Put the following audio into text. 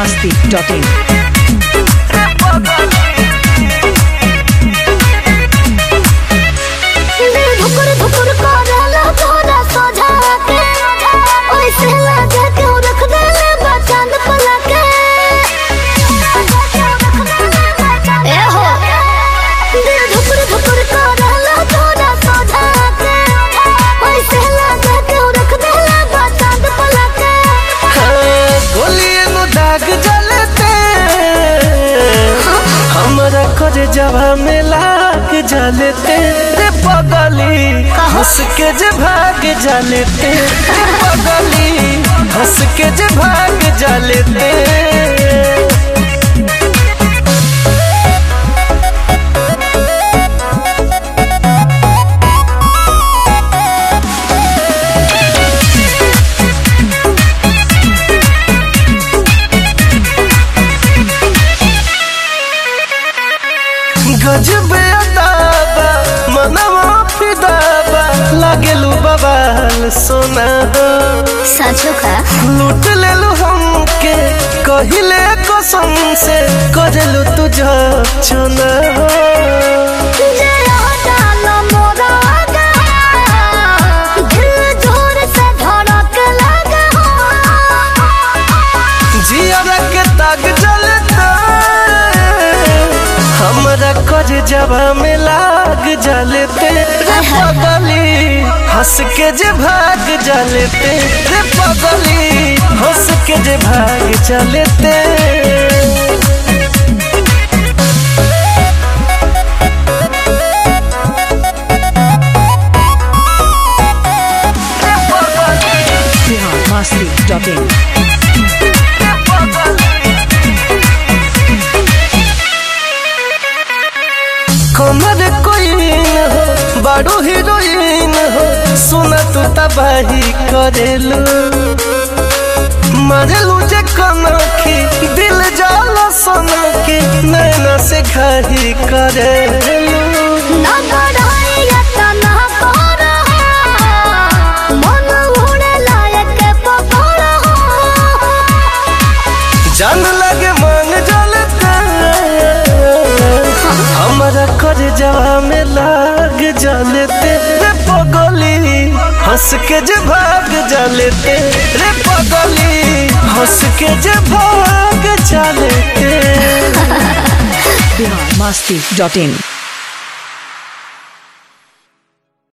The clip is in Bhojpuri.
biharmasti.in धुकुर धुकुर करला तोरा सोझा के ओइसे लगे के रख देले बचंद पलके ए हो दिल धुकुर धुकुर करला तोरा सोझा के ओइसे लगे के रख देले बचंद पलके गोलिए नु दाग जलते हमरा कर जवा में लाग जलते रे पगली हंस के जे भाग जलते रे पगली हंस के जे भाग जलते गजबे अदाबा मनवा फिदाबा लागेलू बवाल सोना सचो का लूट लेलू हमके कहिले कसम से करेलू तुझ चुना जरा डालो मोरा गा दिल जोर से धड़क लगा जिया के ताग जलता हमरा कर जवा में लाग जलते रे पगली हंस के जे भाग जलते रे पगली हंस के जे भाग जलते biharmasti.in कमर कोइन हो बड़ो हीरोइन हो सुना तू तबाही करेलू मरेलू जे कनखी दिल जाला सनखी नैना से घाही करेलू ना बढ़ाई तना कर मन उड़े लायक पकड़ जान लगे मांग जलते हमरा कर जवा में लाग जलते रे पगली हंस के जे भाग जलते रे पगली हंस के जे भाग जलते biharmasti.in